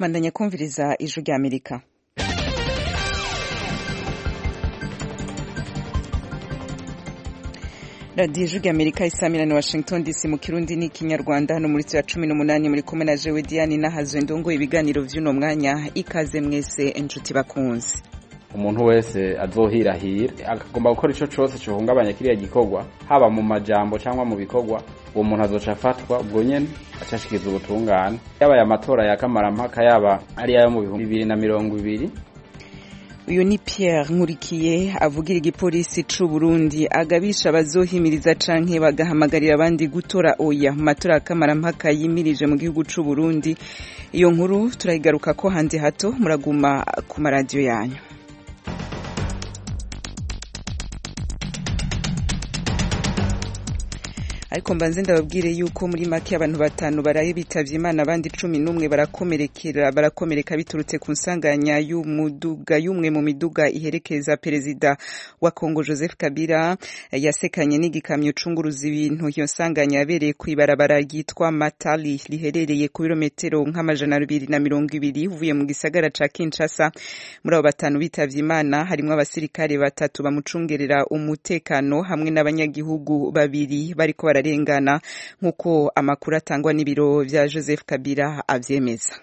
bandanya kumviriza ijwi rya amerika radiyo ijwi rya amerika isamira ni washington dc mu kirundi n'ikinyarwanda hano muri ya cumi n'umunani muri kumwe na jewe diane n'ahazwe ndongo ibiganiro vy'uno mwanya ikaze mwese inshuti bakunze umuntu wese azohirahira akagomba gukora ico cose cohungabanya kiriya gikorwa haba mu majambo cyangwa mu bikorwa uwo muntu azoca afatwa ubwo nyene acashikiza ubutungane yaba aya matora ya kamarampaka yaba ari ayo mu bihumbi bibiri na mirongo ibiri uyu ni Pierre nkurikiye avugira igipolisi c'u Burundi agabisha abazohimiriza canke bagahamagarira abandi gutora oya mu matora ya kamarampaka yimirije mu gihugu c'u Burundi iyo nkuru turayigaruka ko handi hato muraguma ku maradiyo yanyu ariko mbanze ndababwire yuko muri make abantu batanu baraye bitavye imana abandi cumi n'umwe barakomerekera barakomereka biturutse ku nsanganya y'umuduga y'umwe mu miduga iherekeza perezida wa Kongo Joseph Kabila yasekanye n'igikamyo cunguruza ibintu iyo nsanganya yabereye kw'ibarabara ryitwa Matali riherereye ku birometero nk'amajana abiri na mirongo ibiri uvuye mu gisagara ca Kinshasa muri abo batanu bitavye imana harimwo abasirikare batatu bamucungerera umutekano hamwe n'abanyagihugu babiri bariko bara bararengana nk'uko amakuru atangwa n'ibiro vya Joseph Kabila avyemeza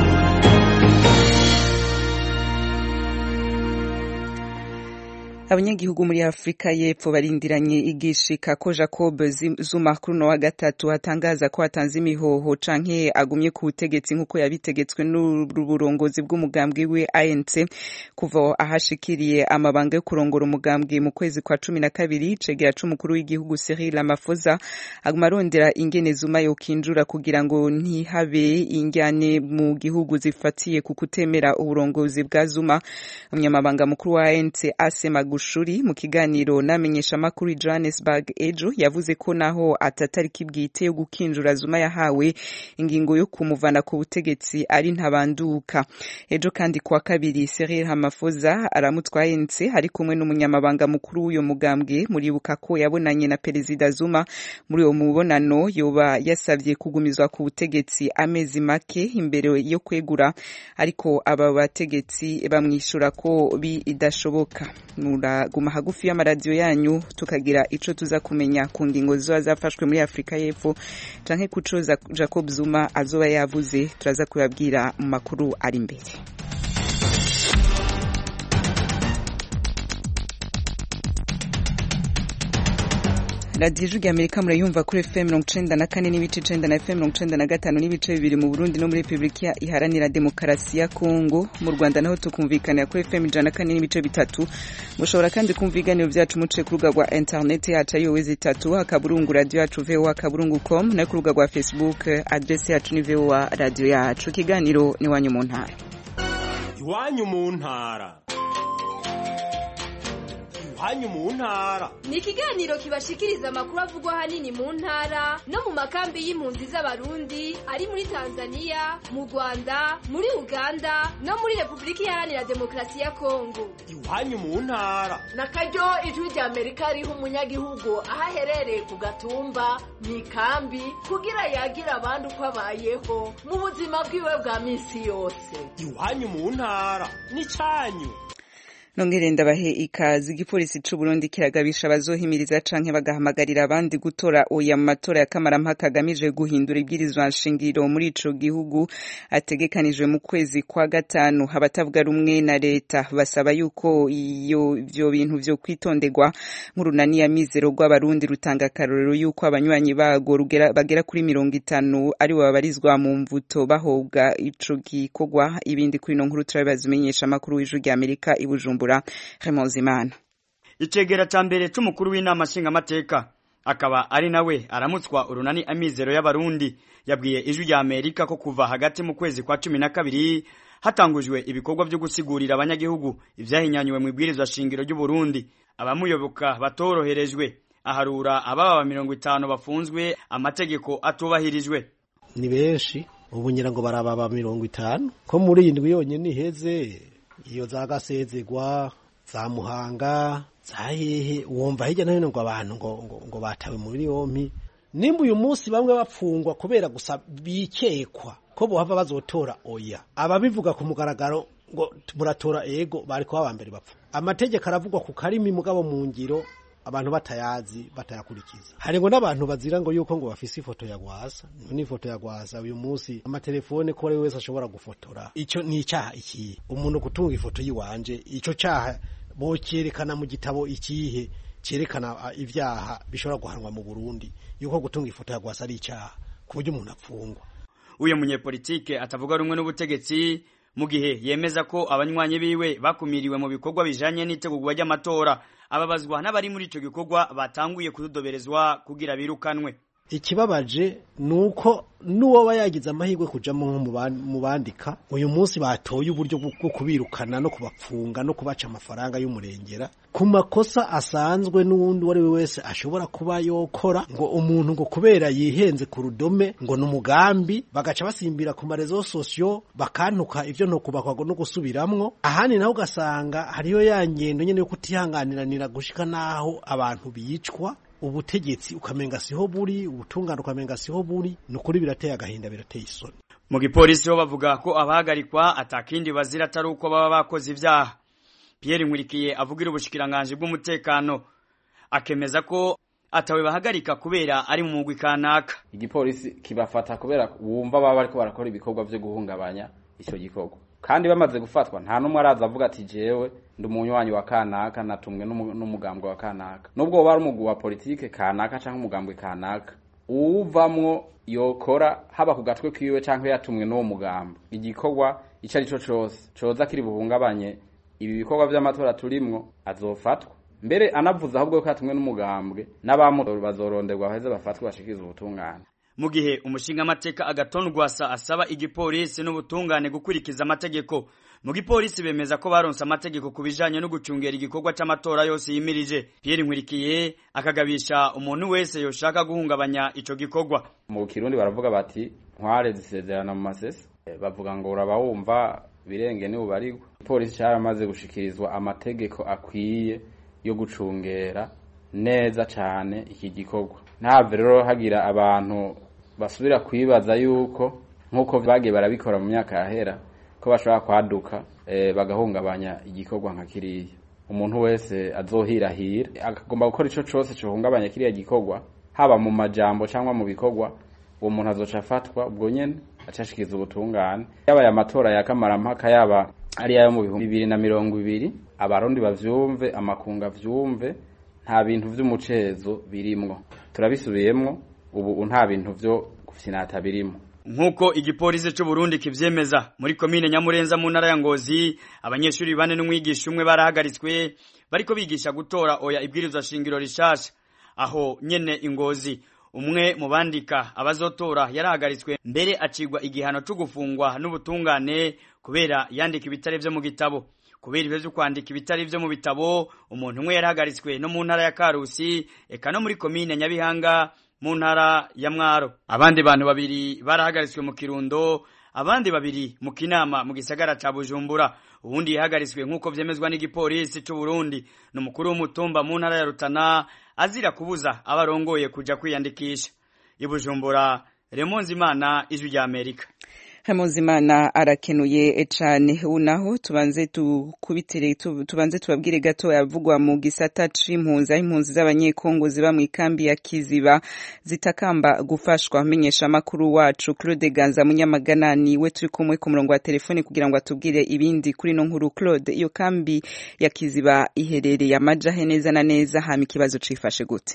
abanyagihugu muri Afrika y'Epfo barindiranye igishika ko Jacob Zuma kuri no wa gatatu atangaza ko atanze imihoho canke agumye ku butegetsi nk'uko yabitegetswe n'uburongozi bw'umugambwe we ANC kuva ahashikiriye amabanga yo kurongora umugambwe mu kwezi kwa cumi na kabiri cegera c'umukuru w'igihugu Cyril Ramaphosa aguma arondera ingene Zuma yokinjura kugira ngo ntihabe injyane mu gihugu zifatiye ku kutemera uburongozi bwa Zuma umunyamabanga mukuru wa ANC Asema Gushuri mu kiganiro n'amenyesha makuru i Johannesburg ejo yavuze ko naho atatariki bwite yo gukinjura Zuma yahawe ingingo yo kumuvana ku butegetsi ari ntabanduka ejo kandi kuwa kabiri Cyril Ramaphosa aramutwaye nse ari kumwe n'umunyamabanga mukuru w'uyo mugambwe muribuka ko yabonanye na perezida Zuma muri uwo mubonano yoba yasabye kugumizwa ku butegetsi amezi make imbere yo kwegura ariko aba bategetsi bamwishura ko bidashoboka muraguma hagufi y'amaradiyo yanyu tukagira ico tuza kumenya ku ngingo zizoba zafashwe muri Afrika y'Epfo canke kuco Jacob Zuma azoba yavuze turaza kubabwira mu makuru ari imbere radiyo ijwi amerika murayumva kuri fm mirongo icenda na kane n'ibice icenda na fm mirongo icenda na gatanu n'ibice bibiri mu burundi no muri repubulika iharanira demokarasi ya kongo mu rwanda naho tukumvikanira kuri fm ijana na kane n'ibice bitatu mushobora kandi kumva ibiganiro vyacu muciye ku rubuga rwa interineti yacu ariyo wezi itatu akaburungu radiyo yacu voa akaburungu com nayo ku rubuga rwa facebook adresi yacu ni voa radiyo yacu ikiganiro ni iwanyu mu ntara iwanyu mu ntara hanyu mu ntara ni ikiganiro kibashikiriza amakuru avugwa hanini mu ntara no mu makambi y'impunzi z'abarundi ari muri tanzania mu rwanda muri uganda no muri repubulika iharanira demokarasi ya kongo iwanyu mu ntara na karyo ijwi rya amerika riha umunyagihugu aho aherereye ku gatumba mu ikambi kugira yagira abandi uko abayeho mu buzima bwiwe bwa minsi yose iwanyu mu ntara ni cyanyu nongere ndabahe ikazi igipolisi c'u Burundi kiragabisha abazohimiriza canke bagahamagarira abandi gutora oya mu matora ya kamarampaka agamije guhindura ibwirizwa nshingiro muri ico gihugu ategekanijwe mu kwezi kwa gatanu abatavuga rumwe na leta basaba yuko iyo ivyo bintu vyo kwitonderwa nk'urunani ya mizero rw'abarundi rutanga akarorero yuko abanywanyi bago bagera kuri mirongo itanu ari bo babarizwa mu mvuto bahobwa ico gikorwa ibindi kuri no nkuru turabibaza umenyesha amakuru w'ijwi rya Amerika i Bujumbura Bujumbura Remozimana Icegera ca mbere c'umukuru w'inama nshingamateka akaba ari nawe aramutswa urunani amizero y'abarundi yabwiye ijwi rya Amerika ko kuva hagati mu kwezi kwa cumi na kabiri hatangujwe ibikorwa vyo gusigurira abanyagihugu ivyahinyanywe mu ibwirizwa shingiro ry'u Burundi abamuyoboka batoroherejwe aharura ababa mirongo itanu bafunzwe amategeko atubahirijwe ni benshi ubu ngira ngo baraba mirongo itanu ko muri iyi ndwi yonyene iheze iyo za gasezegwa za muhanga za hehe wumva hirya no hino ngo abantu ngo, ngo, ngo batawe muri yompi nimba uyu munsi bamwe bapfungwa kubera gusa bikekwa ko bohava bazotora oya ababivuga ku mugaragaro ngo muratora ego bari kuba aba mbere bapfa amategeko aravugwa ku karimi mugabo mu ngiro abantu batayazi batayakurikiza hari ngo n'abantu bazira ngo yuko ngo bafise ifoto ya gwasa ni ifoto ya gwasa uyu munsi amatelefone ko ari wese ashobora gufotora ico ni icaha ikihe umuntu gutunga ifoto yiwanje ico caha bocerekana mu gitabo ikihe cerekana uh, ivyaha bishobora guhanwa mu Burundi yuko gutunga ifoto ya gwasa ari icaha ku buryo umuntu apfungwa uyu munyepolitike atavuga rumwe n'ubutegetsi mu gihe yemeza ko abanywanyi biwe bakumiriwe mu bikorwa bijanye n'itegurwa ry'amatora ababazwa n'abari muri ico gikorwa batanguye kudodoberezwa kugira birukanwe ikibabaje nuko nuwoba yagize amahirwe kujamo nko mu bandika uyu munsi batoye uburyo bwo kubirukana no kubapfunga no kubaca amafaranga y'umurengera ku makosa asanzwe n'uwundi uwo ari we wese ashobora kuba yokora ngo umuntu ngo kubera yihenze ku rudome ngo ni umugambi bagaca basimbira ku marezo sosiyo bakantuka ivyo no kubakwa no gusubiramwo ahandi naho ugasanga hariyo ya ngendo nyene yo kutihanganiranira gushika naho abantu bicwa ubutegetsi ukamenga siho buri ubutungane ukamenga siho buri ni ukuri birateye agahinda birateye isoni mu gipolisi ho bavuga ko abahagarikwa atakindi bazira atari uko baba bakoze ivyaha Pierre Nkurikiye avugira ubushikiranganje bw'umutekano akemeza ko atawe bahagarika kubera ari mu mugwi kanaka igipolisi kibafata kubera wumva baba bariko barakora ibikorwa vyo guhungabanya ico gikorwa kandi bamaze gufatwa nta numwe araza avuga ati jewe ndi umunywanyi wa kanaka natumwe n'umugambwe wa kanaka nubwo woba ari umugwi wa politike kanaka canke umugambwe kanaka uwuvamwo yokora haba ku gatwe kiwe canke yatumwe n'uwo mugambo igikorwa ico ari co cose coza kiri buhungabanye ibi bikorwa vy'amatora turimwo azofatwa mbere anavuze ahubwo ko yatumwe n'umugambwe n'abamutora bazoronderwa baheze bafatwe bashikirize ubutungane mu gihe umushinga amateka agaton rwasa asaba igipolisi n'ubutungane gukurikiza amategeko mu gipolisi bemeza ko baronse amategeko ku bijanye no gucungera igikorwa c'amatora yose yimirije Pierre Nkurikiye akagabisha umuntu wese yoshaka guhungabanya ico gikorwa mu kirundi baravuga bati ntware zisezerana mu masese bavuga ngo uraba wumva birenge ni bubarigwa igipolisi caramaze gushikirizwa amategeko akwiye yo gucungera neza cane iki gikorwa ntave rero hagira abantu basubira kwibaza yuko nk'uko bagiye barabikora mu myaka yahera ko bashobora kwaduka e, bagahungabanya igikorwa nka kiriya umuntu wese azohirahira akagomba gukora ico cose cohungabanya kiriya gikorwa haba mu majambo cyangwa mu bikorwa uwo muntu azoca afatwa ubwo nyene acashikiza ubutungane yaba aya matora ya kamarampaka yaba ari ayo mu bihumbi bibiri na mirongo ibiri abarundi bavyumve amakunga vyumve nta bintu vy'umucezo birimwo turabisubiyemwo ubu nta bintu vyo gufyinata birimwo nkuko igipolisi c'u Burundi kivyemeza muri komine Nyamurenza mu ntara ya Ngozi abanyeshuri bane n'umwigisha umwe barahagaritswe bariko bigisha gutora oya ibwirizwa shingiro rishasha aho nyene ingozi umwe mu bandika abazotora yarahagaritswe mbere acigwa igihano co gufungwa n'ubutungane kubera yandika ibitare vyo mu gitabo kubera ibyo kwandika ibitari vyo mu bitabo umuntu umwe yarahagaritswe no mu ntara ya Karusi eka no muri komine Nyabihanga mu ntara ya Mwaro abandi bantu babiri barahagaritswe mu Kirundo abandi babiri mu Kinama mu gisagara ca Bujumbura ubundi yahagaritswe nk'uko vyemezwa n'igipolisi c'u Burundi n'umukuru w'umutumba mu ntara ya Rutana azira kubuza abarongoye kuja kwiyandikisha i Bujumbura Remonzi Imana ijwi rya Amerika Hamuzimana arakenuye cane unaho tubanze tukubitire tubanze tubabwire gato yavugwa mu gisata c'impunzi impunzi z'abanyekongo ziba mu ikambi ya Kiziba zitakamba gufashwa menyesha makuru wacu Claude Ganza munyamagana niwe turi kumwe ku murongo wa telefone kugira ngo atubwire ibindi kuri no nkuru Claude iyo kambi ya Kiziba iherereye amajahe neza na neza hama ikibazo cifashe gute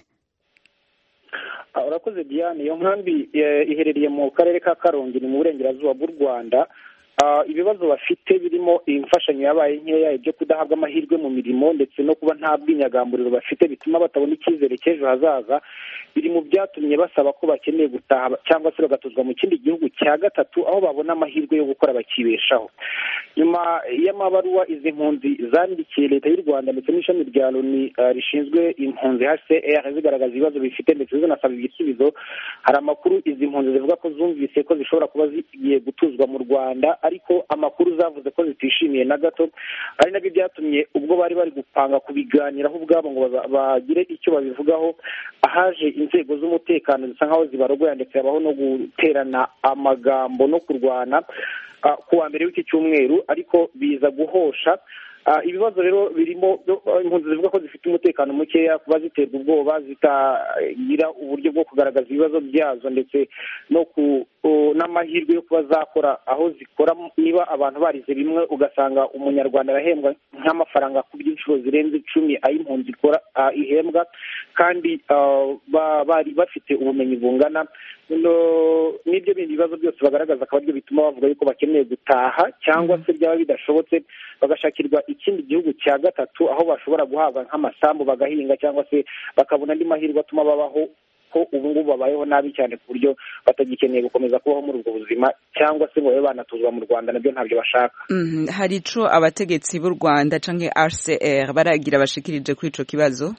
urakoze diane iyo nkambi iherereye mu karere ka karongi ni mu burengerazuba bw'u rwanda ibibazo bafite birimo imfashanyo yabaye nkeya ibyo kudahabwa amahirwe mu mirimo ndetse no kuba nta bwinyagamburiro bafite bituma batabona icyizere cy'ejo hazaza biri mu byatumye basaba ko bakeneye gutaha cyangwa se bagatuzwa mu kindi gihugu cya gatatu aho babona amahirwe yo gukora bakibeshaho nyuma y'amabaruwa izi mpunzi zandikiye leta y'u rwanda ndetse n'ishami rya loni rishinzwe impunzi hcr zigaragaza ibibazo bifite ndetse zinasaba ibisubizo hari amakuru izi mpunzi zivuga ko zumvise ko zishobora kuba zigiye gutuzwa mu rwanda ariko amakuru zavuze ko zitishimiye na gato ari nabyo byatumye ubwo bari bari gupanga kubiganiraho ubwabo ngo baza- bagire icyo babivugaho ahaje inzego z'umutekano zisa nkaho zibarogoya ndetse habaho no guterana amagambo no kurwana ah, ku wa mbere w'iki cyumweru ariko biza guhosha Ah, ibibazo rero birimo ah, impunzi zivuga ko zifite umutekano mukeya kuba ziterwa ubwoba zitagira uburyo bwo kugaragaza ibibazo byazo ndetse no ku o- n'amahirwe yo kuba zakora aho zikora niba abantu barize bimwe ugasanga umunyarwanda arahembwa nk'amafaranga ku by'inshuro zirenze icumi ay'impunzi ikora ah, ihembwa kandi ah, ba- bari bafite ubumenyi bungana no- n'ibyo bindi bibazo byose bagaragaza akaba aribyo bituma bavuga yuko bakeneye gutaha cyangwa se byaba bidashobotse bagashakirwa ikindi gihugu cya gatatu aho bashobora guhabwa nk'amasambu bagahinga cyangwa se bakabona andi mahirwe atuma babaho ko ubu ngubu babayeho nabi cyane ku buryo batagikeneye gukomeza kubaho muri ubwo buzima cyangwa se ngo babe banatuzwa mu rwanda nabyo ntabyo bashaka Mhm, hari ico abategetsi b'u rwanda canke rcr baragira bashikirije kuri ico kibazo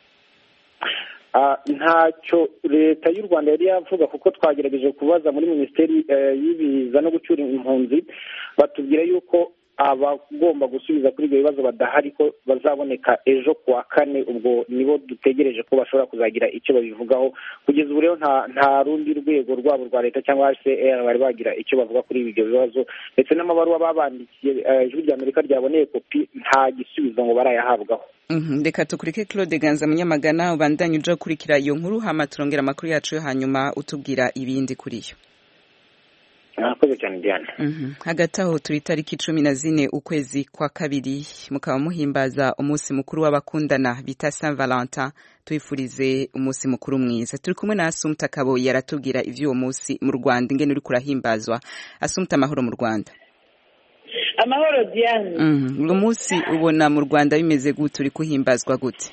Ah, ntacyo leta y'u rwanda yari yavuga kuko twagerageje kubaza muri minisiteri eh, y'ibiza no gucyura impunzi batubwira yuko abagomba gusubiza kuri ibyo bibazo badahari ko bazaboneka ejo ku wa kane ubwo nibo dutegereje ko bashobora kuzagira icyo babivugaho kugeza ubu rero nta nta rundi rwego rwabo rwa leta cyangwa hcr bari bagira icyo bavuga kuri ibyo bibazo ndetse n'amabaruwa babandikiye eh, ijwi rya amerika ryaboneye kopi nta gisubizo ngo barayahabwaho Mhm, reka tukurike claude ganza munyamagana ubandanye uja gukurikira iyo nkuru hama turongera amakuru yacu yo hanyuma utubwira ibindi kuri yo murakoze cyane diana Mhm. hagati aho turi itariki cumi na zine ukwezi kwa kabiri mukaba muhimbaza umunsi mukuru w'abakundana bita saint valentin twifurize umunsi mukuru mwiza turi kumwe na asumta kaboyi aratubwira ivy'uwo munsi mu rwanda ingene uriko urahimbazwa asumta amahoro mu rwanda amahoro diane Mhm. uwo munsi ubona mu rwanda bimeze gute uri kuhimbazwa gute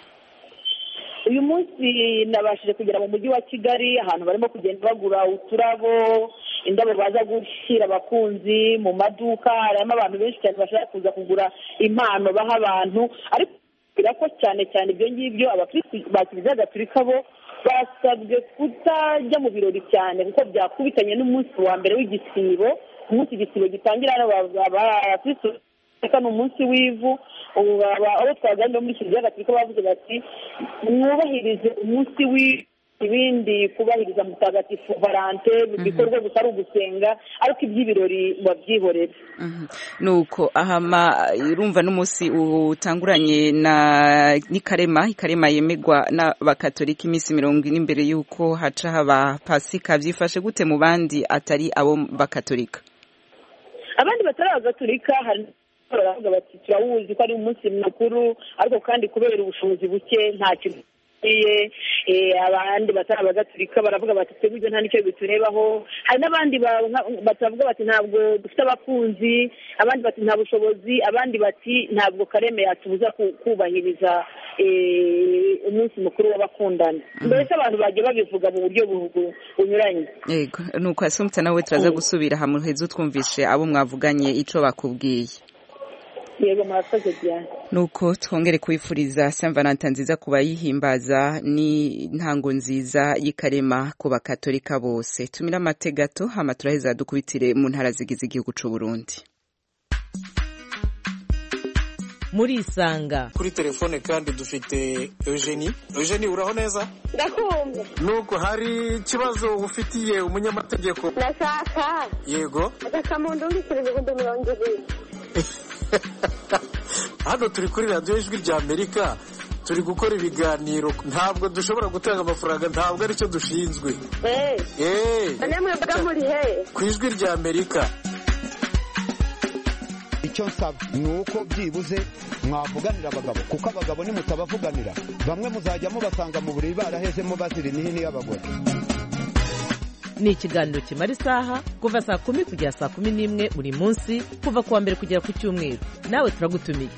uyu munsi nabashije kugera mu mujyi wa kigali ahantu barimo kugenda bagura uturabo indabo baza gushyira abakunzi mu maduka harimo abantu benshi cyane bashaka kuza kugura impano baha abantu ariko bigira ko cyane cyane ibyo ngibyo abakirisitu ba kiliziya gatolika bo basabwe kutajya mu birori cyane kuko byakubitanye n'umunsi wa mbere w'igisibo umunsi igisibo gitangira hano abakirisitu reka ni umunsi w'ivu ubu aba- abo twaganiriye muri kiliziya gatolika bavuze bati mwubahirize umunsi w'ivu ibindi kubahiriza mutagatifu valante bikorwa gusa ari ugusenga ariko iby'ibirori babyihorera nuko ahama urumva n'umunsi utanguranye na n'ikarema ikarema yemerwa n'abakatolika iminsi mirongo ine imbere y'uko haca haba pasika byifashe gute mu bandi atari abo bakatolika abandi batari abagatolika hari baravuga bati turawuzi ko ari umunsi mukuru ariko kandi kubera ubushobozi buke nta kintu bikwiye Eh, abandi batari abagatolika baravuga bati twebwe ibyo nta nicyo biturebaho hari n'abandi ba- nka- batavuga bati ntabwo dufite abakunzi abandi bati nta bushobozi abandi bati ntabwo kareme yatubuza ku- kubahiriza eh, umunsi mukuru w'abakundana mbese abantu bagiye babivuga mu buryo bu- bunyuranye yego nuko asumta nawe turaza gusubira hamwe heza utwumvishe abo mwavuganye ico bakubwiye yego murakoze cyane nuko twongere kubifuriza Saint Valentin nziza ku bayihimbaza ni intango nziza y'ikarema ku bakatolika bose tumira amate gato hama turaheza dukubitire mu ntara zigize igihugu c'u Burundi murisanga kuri telefone kandi dufite eugenie eugenie uraho neza ndakumva nuko hari ikibazo ufitiye umunyamategeko ndashaka yego agakamuntu ndikira ibihumbi mirongo ibiri hano turi kuri radiyo ijwi rya amerika turi gukora ibiganiro ntabwo dushobora gutanga amafaranga ntabwo aricyo dushinzwe eee eee none mwebwe muri he ku ijwi rya amerika icyo nsaba ni uko byibuze mwavuganira abagabo kuko abagabo nimutabavuganira bamwe muzajya mubasanga mu buriri barahezemo bazira imihini y'abagore ni ikiganiro kimara isaha kuva saa kumi kugera saa kumi n'imwe buri munsi kuva ku wa mbere kugera ku cyumweru nawe turagutumiye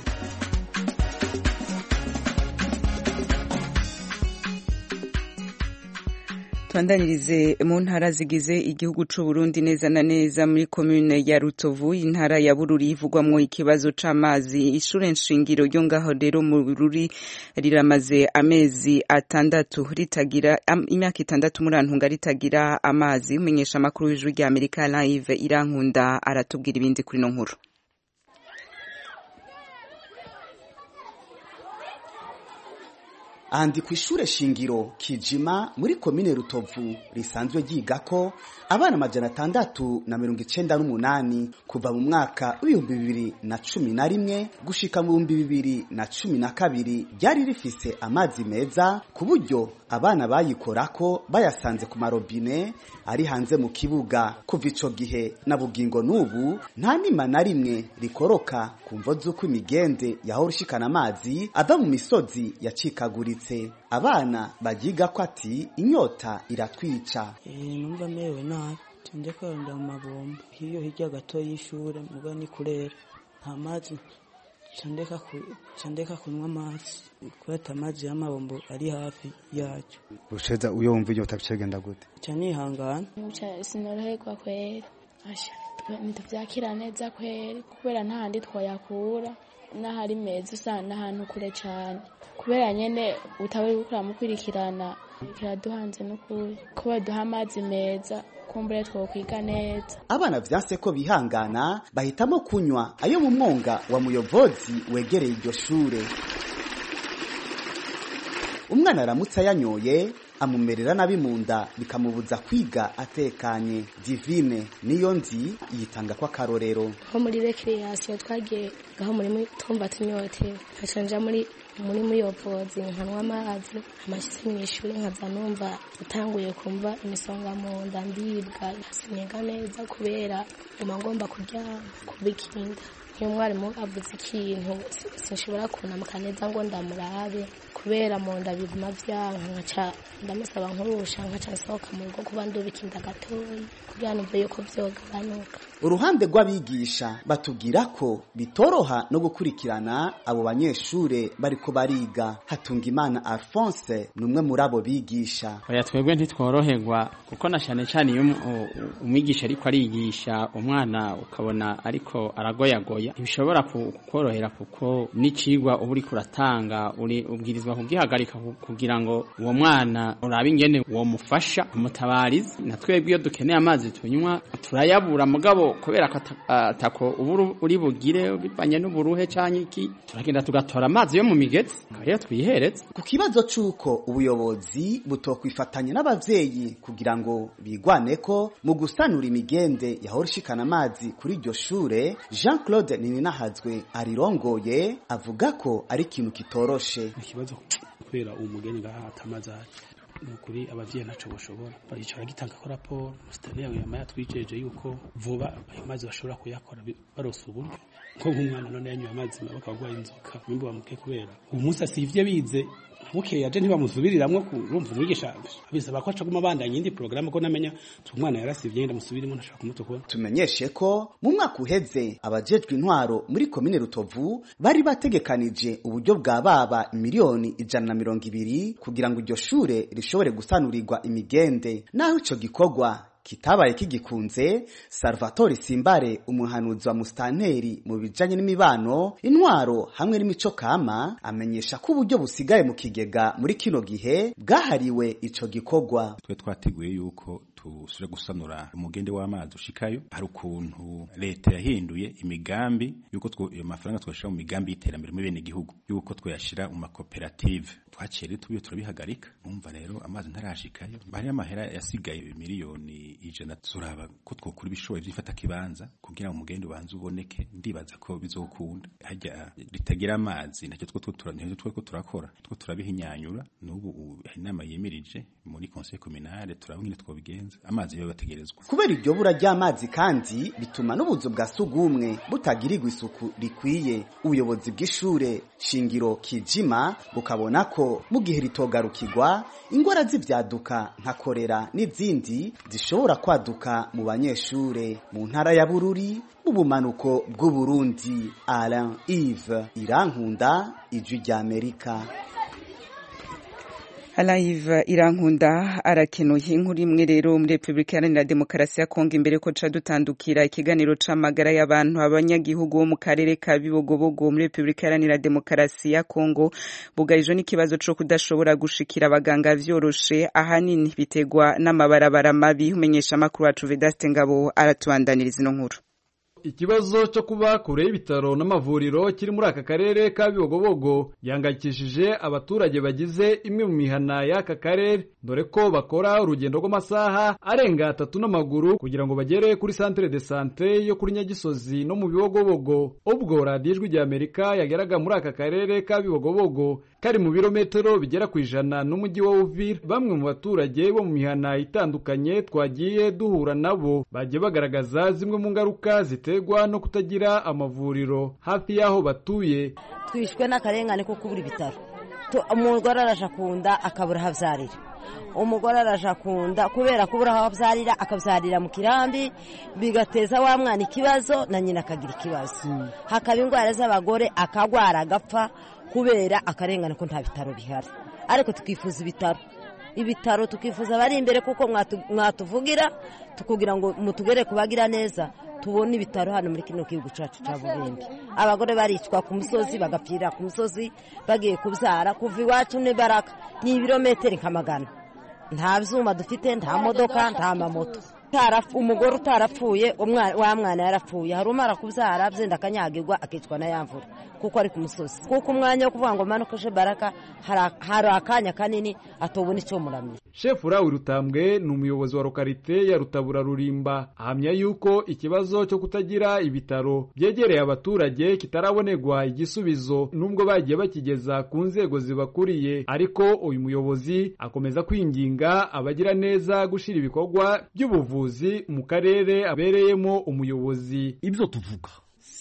twandanirize mu ntara zigize igihugu c'u Burundi neza na neza muri komune ya Rutovu intara ya Bururi ivugwamwo ikibazo c'amazi ishure nshingiro ryo ngaho rero mu Bururi riramaze amezi atandatu ritagira am, imyaka itandatu muri antunga ritagira amazi umenyesha amakuru w'ijwi rya Amerika live irankunda aratubwira ibindi kuri no nkuru ahandi ku ishure shingiro kijima muri komine rutovu risanzwe ryigako abana amajana atandatu na mirongo icenda n'umunani kuva mu mwaka w'ibihumbi bibiri na cumi na rimwe gushika mu bihumbi bibiri na cumi na kabiri ryari rifise amazi meza ku buryo abana bayikorako bayasanze ku marobine ari hanze mu kibuga kuva ico gihe na bugingo n'ubu nta nima na rimwe rikoroka ku mvo z'uko imigende yahora ishikana amazi ava mu misozi yacikaguritse abana bagiga ko ati inyota iratwica numva merewe nabi tende kwarunda mu mabombo hiyo hirya gato y'ishure muga ni kurera nta mazi candeka kunywa amazi kubera amazi y'amabombo ari hafi yacu usheza uyo wumva inyota bicagenda gute ca nihangana sinoroherwa kweri asha ntituvyakira neza kweri kubera nta handi twoyakura n'ahari meza usanga n'ahantu kure cane kubera nyene utawe uriko uramukurikirana kiraduhanze n'ukuri ko baduha amazi meza kumbure twokwiga neza abana vyanse ko bihangana bahitamo kunywa ayo mu mwonga wa muyobozi wegereye iryo shure umwana aramutse ayanyoye amumerera nabi mu nda bikamubuza kwiga atekanye divine niyo nzi yitanga ko akarorero nko muri rekreation twagiye gaho muri twumva tunyotewe nkacanja muri muri muyobozi nkanywa amazi amashitse mu ishuri nkaza numva utanguye kumva imisonga mu nda ndibwa siniga neza kubera nguma ngomba kuryama kubikinda iyo umwarimu avuze ikintu sinshobora kunamuka neza ngo ndamurabe kubera mu nda biguma vyanka nkaca ndamusaba nkurusha nkaca nsohoka mu rugo kuba ndubikinda gatoyi kugira numve yuko vyogabanuka uruhande rw'abigisha batubwira ko bitoroha no gukurikirana abo banyeshure bariko bariga Hatungimana Alphonse ni umwe muri abo bigisha oya twebwe ntitworoherwa kuko na cyane cyane iyo umwigisha ariko arigisha umwana ukabona ariko aragoyagoya ntibishobora kukorohera kuko n'icigwa uba uriko uratanga ubwirizwa kugihagarika kugira ngo uwo mwana urabe ingene uwo mufasha umutabarizi na twebwe iyo dukeneye amazi tunywa turayabura mugabo kubera ko atako ubu uri bugire bivanye n'uburuhe canke iki turagenda tugatora amazi yo mu migezi rero twihereze ku kibazo c'uko ubuyobozi butokwifatanya n'abavyeyi kugira ngo bigwane ko mu gusanura imigende yahora ishikana amazi kuri iryo shure Jean Claude Nininahazwe arirongoye avuga ko ari ikintu kitoroshe ikibazo kubera uwo mugeni ngaha atamazi ahaca nukuri abavyeyi ntaco boshobora baricara gitanga ko raporo musitani yawe yama yatwijeje yuko vuba ayo mazi bashobora kuyakora barose uburyo nko nk'umwana none yanyoye amazi mabi akaba agwaye inzoka nimba bamuke kubera uwo munsi asivye bize bukeye aje ntibamuzubiriramwo urumva umwigisha bisaba ko aca guma abandanya indi porogaramu ko namenya umwana yarasivye yenda musubirimo ntashaka kumutukura tumenyeshe ko mu mwaka uheze abajejwe intwaro muri komine rutovu bari bategekanije uburyo bwa baba miliyoni ijana na mirongo ibiri kugira ngo iryo shure rishobore gusanurirwa imigende naho ico gikorwa kitabaye kigikunze Salvatore Simbare umuhanuzi wa mustanteri mu bijanye n'imibano intwaro hamwe n'imico kama amenyesha ko uburyo busigaye mu kigega muri kino gihe bwahariwe ico gikorwa twe twateguye yuko tusubire gusanura umugende w'amazi ushikayo hari ukuntu leta yahinduye imigambi yuko ayo mafaranga twashira mu migambi y'iterambere muri bene gihugu yuko twayashira mu makoperative twaciye rero tubiye turabihagarika umva rero amazi ntarashikayo bari amahera yasigaye miliyoni ijana turaba ko twokura ibishoboye byifata kibanza kugira ngo umugende ubanze uboneke ndibaza ko bizokunda hajya ritagira amazi nacyo two nicyo tweko turakora two turabihinyanyura n'ubu inama yemirije muri conseil communal turaba ngene twobigenza amazi yo bategerezwa kubera iryo bura ry'amazi kandi bituma n'ubuzu bwa sugumwe butagirirwa isuku rikwiye ubuyobozi bw'ishure shingiro kijima bukabona ko mu gihe ritogarukirwa ingwara z'ivyaduka nka korera n'izindi zishobora kwaduka mu banyeshure mu ntara ya bururi mu bumanuko bw'uburundi alain ive irankunda ijwi ry'amerika Alive irankunda arakenuye inkuru imwe rero muri Republika Iharanira Demokarasi ya Kongo imbere ko ca dutandukira ikiganiro c'amagara y'abantu abanyagihugu bo mu karere ka Bibogobogo muri Republika Iharanira Demokarasi ya Kongo bugarijwe n'ikibazo co kudashobora gushikira abaganga vyoroshe ahanini bitegwa n'amabarabara mabi umenyesha makuru wacu Vedaste Ngabo aratubandaniriza ino nkuru ikibazo cyo kuba kure y'ibitaro n'amavuriro kiri muri aka karere ka bibogobogo yangayikishije abaturage bagize imwe mu mihana y'aka karere dore ko bakora urugendo rw'amasaha arenga atatu n'amaguru kugira ngo bagere kuri centre de sante yo kuri nyagisozi no mu bibogobogo ubwo radiyo ijwi rya amerika yageraga muri aka karere ka bibogobogo kari mu birometero bigera ku ijana n'umujyi wa uvira bamwe mu baturage bo mu mihana itandukanye twagiye duhura nabo bagiye bagaragaza zimwe mu ngaruka ziterwa no kutagira amavuriro hafi y'aho batuye twishwe n'akarengane ko kubura ibitaro umugore araje kunda akabura aho abyarira umugore araje kunda kubera kubura aho abyarira akabyarira mu kirambi bigateza wa mwana ikibazo na nyina akagira ikibazo hakaba indwara z'abagore akagwara agapfa kubera akarengane ko nta bitaro bihari ariko tukifuza ibitaro ibitaro tukifuza abari imbere kuko mwatuvugira tukugira ngo mutugere kubagira neza tubone ibitaro hano muri kino gihugu cyacu cya burembe abagore baricwa ku musozi bagapfira ku musozi bagiye kubyara kuva iwacu n'ibaraka ni ibirometero nka magana nta byuma dufite nta modoka nta mamoto umugore utarapfuye wa mwana yarapfuye hari umara kubyara byenda akanyagirwa akicwa na ya mvura kuko ari ku musozi kuko umwanya wo kuvuga ngo manuke baraka hari akanya kanini atobona icyo muramira shefu rawi rutambwe ni umuyobozi wa lokarite ya rutabura rurimba ahamya yuko ikibazo cyo kutagira ibitaro byegereye abaturage kitarabonerwa igisubizo nubwo bagiye bakigeza ku nzego zibakuriye ariko uyu muyobozi akomeza kwinginga abagira neza gushyira ibikorwa by'ubuvuzi mu karere abereyemo umuyobozi ibyo tuvuga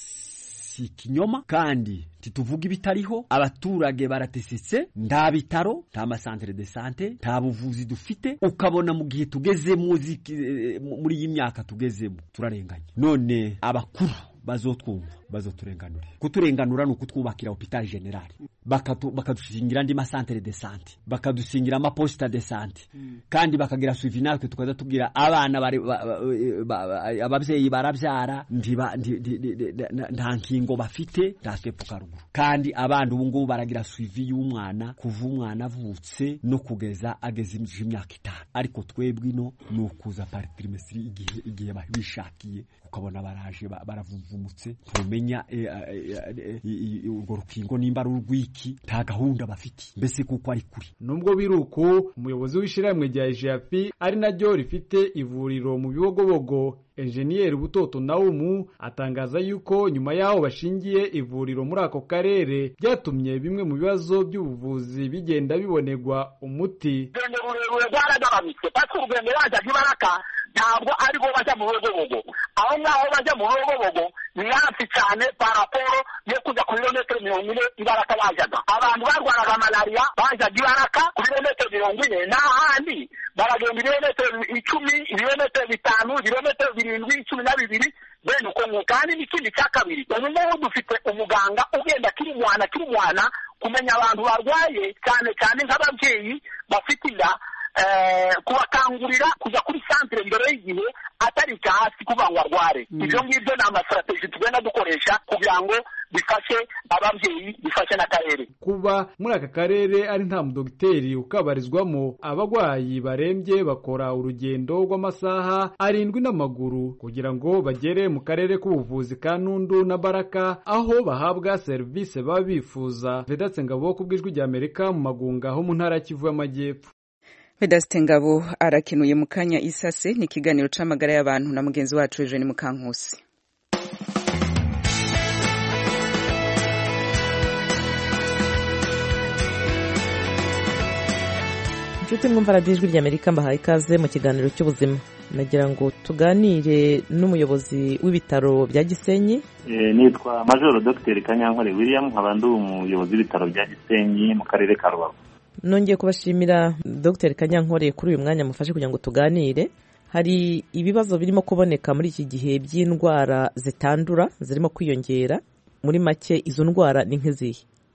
si ikinyoma kandi ntituvuga ibitariho abaturage baratesetse nta bitaro nta masantere de sante nta buvuzi dufite ukabona mu gihe tugezemo muri iyi myaka tugezemo turarenganye none abakuru bazotwumva bazoturenganure kuturenganura ni ukutwubakira hopitali generali bakadushingira andi masantere de sante bakadusingira amaposita de sante kandi bakagira suivi natwe tukaza tubwira abana ababyeyi barabyara nta nkingo bafite nta sepuka ruguru kandi abana ubu ngubu baragira suivi y'umwana kuva umwana avutse no kugeza ageze imyaka itanu ariko twebwe ino ni ukuza pari tirimesiri igihe bishakiye ukabona baraje baravumvumutse ntumenya urwo rukingo nimba ari urw'iki nta gahunda bafite mbese kuko ari kuri nubwo biri uko umuyobozi w'ishyirahamwe rya ejapi ari naryo rifite ivuriro mu bibogobogo enjeniyeri butoto nawumu atangaza yuko nyuma y'aho bashingiye ivuriro muri ako karere byatumye bimwe mu bibazo by'ubuvuzi bigenda bibonerwa umuti urugendo rurerure rwaragabanutse pasi urugendo wajyaga ibaraka ntabwo aribo bajya mu bibogobogo aho ngaho bajya mu bibogobogo ni hafi cyane paraporo yo kujya ku birometero mirongo ine ibaraka bajyaga abantu barwaraga malariya bajyaga ibaraka ku birometero mirongo ine n'ahandi baragenda ibirometero icumi ibirometero bitanu ibirometero birindwi cumi na bibiri bene uko nguko kandi n'ikindi cya kabiri ubu ngubu dufite umuganga ugenda akiri umwana akiri umwana kumenya abantu barwaye cyane cyane nk'ababyeyi bafite inda kubakangurira kujya kuri santire mbere y'igihe atari icya hasi kuvuga ngo arware ibyo ngibyo ni amasitrategi tugenda dukoresha kugira ngo bifashe ababyeyi bifashe n'akarere kuba muri aka karere ari nta mudogiteri ukabarizwamo abarwayi barembye bakora urugendo rw'amasaha arindwi n'amaguru kugira ngo bagere mu karere k'ubuvuzi ka nundu na baraka aho bahabwa serivisi baba bifuza vedatse ngabo ku bw'ijwi rya amerika mu magunga ho mu ntara ya kivu y'amajyepfo Vedaste Ngabo arakenuye mu kanya isase ni ikiganiro c'amagara y'abantu na mugenzi wacu Eugene Mukankusi. inshuti mwumva radiyo ijwi ry'amerika mbahaye ikaze mu kiganiro cy'ubuzima nagira ngo tuganire n'umuyobozi w'ibitaro bya gisenyi nitwa majoro dogiteri kanyankore william nkaba ndi umuyobozi w'ibitaro bya gisenyi mu karere ka rubavu nongeye kubashimira dogiteri kanyankore kuri uyu mwanya mufashe kugira ngo tuganire hari ibibazo birimo kuboneka muri iki gihe by'indwara zitandura zirimo kwiyongera muri make izo ndwara ni nk'izihe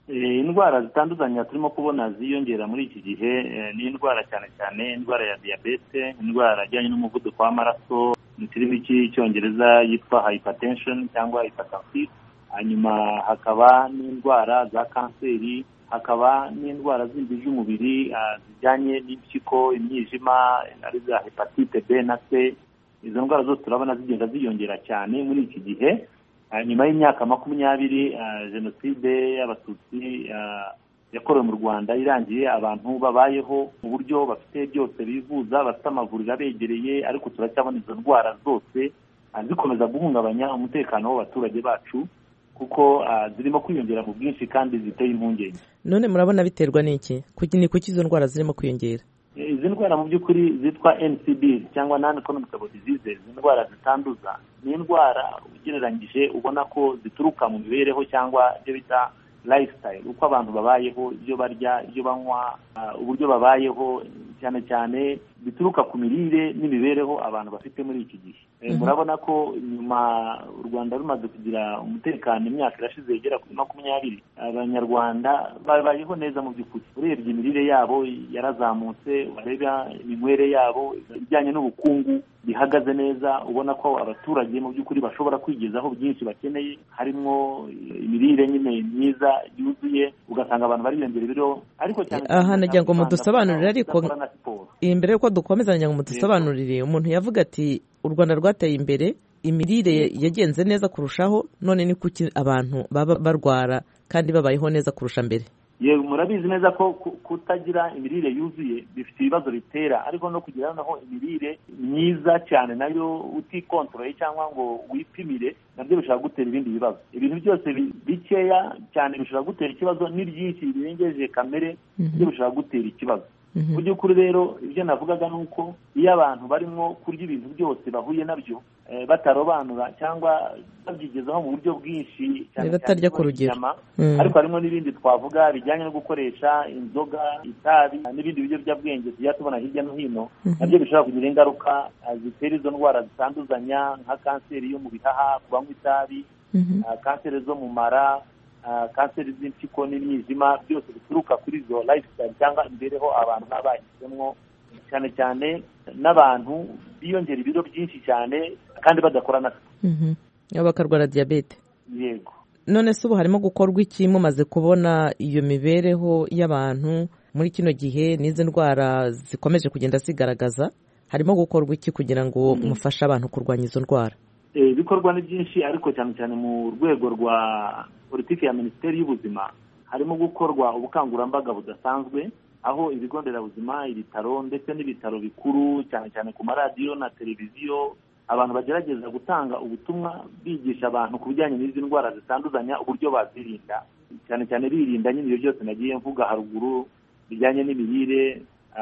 indwara zitandukanye turimo kubona ziyongera muri iki gihe ni indwara cyane cyane indwara ya diyabete indwara ijyanye n'umuvuduko w'amaraso mu kirimi cy'icyongereza yitwa hypertension cyangwa hypertensive hanyuma hakaba n'indwara za kanseri hakaba n'indwara zindi z'umubiri zijyanye n'impyiko imyijima ari za hepatite b na c izo ndwara zose turabona zigenda ziyongera cyane muri iki gihe nyuma y'imyaka makumyabiri jenoside y'abatutsi yakorewe mu rwanda irangiye abantu babayeho mu buryo bafite byose bivuza bafite amavuriro abegereye ariko turacyabona izo ndwara zose zikomeza guhungabanya umutekano w'abaturage bacu kuko zirimo kwiyongera mu bwinshi kandi ziteye impungenge none murabona biterwa n'iki ni kuki izo ndwara zirimo kwiyongera izi ndwara mu by'ukuri zitwa ncd cyangwa non communicable diseases indwara zitanduza ni indwara ugereranyije ubona ko zituruka mu mibereho cyangwa ibyo bita lifestyle uko abantu babayeho ibyo barya ibyo banywa uburyo babayeho cyane cyane bituruka ku mirire n'imibereho abantu bafite muri iki gihe murabona ko nyuma u rwanda rumaze kugira umutekano imyaka irashize igera kuri makumyabiri abanyarwanda babayeho neza mu by'ukuri urebye imirire yabo yarazamutse wareba iminywere yabo ibijyanye n'ubukungu bihagaze neza ubona ko abaturage mu by'ukuri bashobora kwigezaho byinshi bakeneye harimo imirire nyine myiza yuzuye ugasanga abantu bariyongera ibiro ariko cyane aha nagira ngo mudusobanurire ariko imbere y'uko dukomeza nagira ngo mudusobanurire umuntu yavuga ati u rwanda rwateye imbere imirire yagenze neza kurushaho none ni kuki abantu baba barwara kandi babayeho neza kurusha mbere yewe murabizi neza ko kutagira imirire yuzuye bifite ibibazo bitera ariko no kugira noneho imirire myiza cyane nayo utikontorore cyangwa ngo wipimire nabyo bishobora gutera ibindi bibazo ibintu byose bikeya cyane bishobora gutera ikibazo n'ibyinshi birengeje kamere byo bishobora gutera ikibazo mu by'ukuri rero ibyo navugaga ni uko iyo abantu barimo kurya ibintu byose bahuye nabyo batarobanura cyangwa babyigezaho mu buryo bwinshi cyane batarya ku rugero ariko harimo n'ibindi twavuga bijyanye no gukoresha inzoga itabi n'ibindi biyobyabwenge tujya tubona hirya no hino nabyo bishobora kugira ingaruka zitera izo ndwara zitanduzanya nka kanseri yo mu bihaha ku banywa itabi kanseri zo mu mara kanseri z'impyiko n'imyizima byose bituruka kuri izo lifestyle cyangwa imibereho abantu baba bahisemo cyane cyane n'abantu biyongera ibiro byinshi cyane kandi badakora na bakarwara diyabete yego none se ubu harimo gukorwa iki mumaze kubona iyo mibereho y'abantu muri kino gihe n'izi ndwara zikomeje kugenda zigaragaza harimo gukorwa iki kugira ngo mufashe abantu kurwanya izo ndwara ibikorwa ni byinshi ariko cyane cyane mu rwego rwa politiki ya minisiteri y'ubuzima harimo gukorwa ubukangurambaga budasanzwe aho ibigo nderabuzima ibitaro ndetse n'ibitaro bikuru cyane cyane ku maradiyo na televiziyo abantu bagerageza gutanga ubutumwa bigisha abantu ku bijyanye n'izi ndwara zitanduzanya uburyo bazirinda cyane cyane birinda nyine ibyo byose nagiye mvuga haruguru bijyanye n'imirire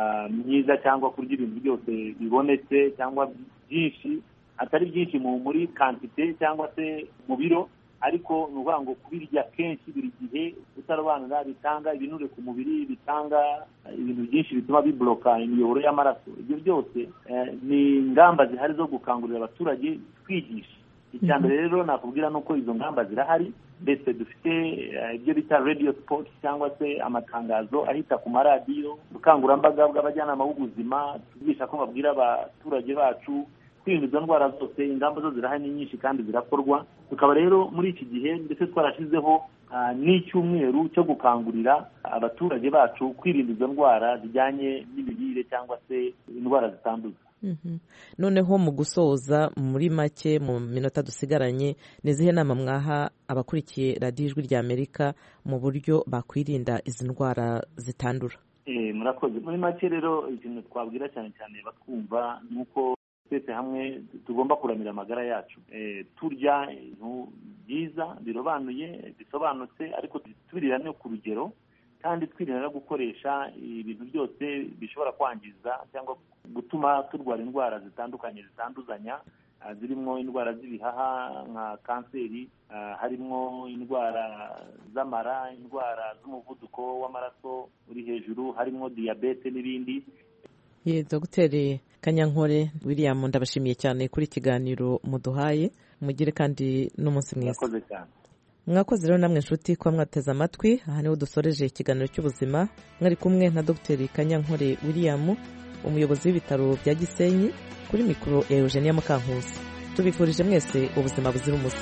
myiza cyangwa kurya ibintu byose bibonetse cyangwa byinshi atari byinshi muri kantite cyangwa se mu biro ariko ni ukuvuga ngo kubirya kenshi buri gihe utarobanura bitanga ibinure ku mubiri bitanga ibintu byinshi bituma bibloka imiyoboro y'amaraso ibyo byose ni ingamba zihari zo gukangurira abaturage twigisha icya mbere rero nakubwira ni uko izo ngamba zirahari ndetse dufite ibyo bita radiyo sipoti cyangwa se amatangazo ahita ku maradiyo ubukangurambaga bw'abajyanama b'ubuzima tubigisha ko babwira abaturage bacu kwirinda izo ndwara zose ingamba zo zirahari ni nyinshi kandi zirakorwa tukaba rero muri iki gihe ndetse twarashyizeho n'icyumweru cyo gukangurira abaturage bacu kwirinda izo ndwara zijyanye n'imirire cyangwa se indwara zitanduza noneho mu gusoza muri make mu minota dusigaranye ni izihe nama mwaha abakurikiye radiyo ijwi rya amerika mu buryo bakwirinda izi ndwara zitandura murakoze muri make rero ikintu twabwira cyane cyane batwumva ni uko twese hamwe tugomba kuramira amagara yacu turya ibintu byiza birobanuye bisobanutse ariko tubirira no ku rugero kandi twirinda no gukoresha ibintu byose bishobora kwangiza cyangwa gutuma turwara indwara zitandukanye zitanduzanya zirimo indwara z'ibihaha nka kanseri harimo indwara z'amara indwara z'umuvuduko w'amaraso uri hejuru harimo diyabete n'ibindi ye dogiteri kanyankore william ndabashimiye cyane kuri ikiganiro muduhaye mugire kandi n'umunsi mwiza mwakoze rero namwe inshuti kuba mwateze amatwi aha niho dusoreje ikiganiro cy'ubuzima mwari kumwe na dr kanyankore william umuyobozi w'ibitaro bya gisenyi kuri mikoro ya eugenia mukankusi tubifurije mwese ubuzima buzira umuze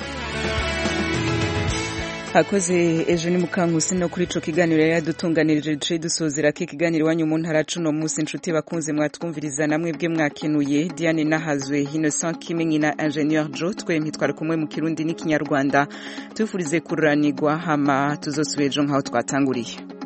hakoze ejo ni mukankusi no kuri ico kiganiro yari yadutunganirije duce dusozera ko ikiganiro iwanyu mu ntara cuno munsi inshuti bakunze mwatwumviriza namwe bwe mwakenuye diane nahazwe innocent kimenyi na ingenieur jo twempi twari kumwe mu kirundi n'ikinyarwanda tubifurize kururanirwa hama tuzosubira ejo nk'aho twatanguriye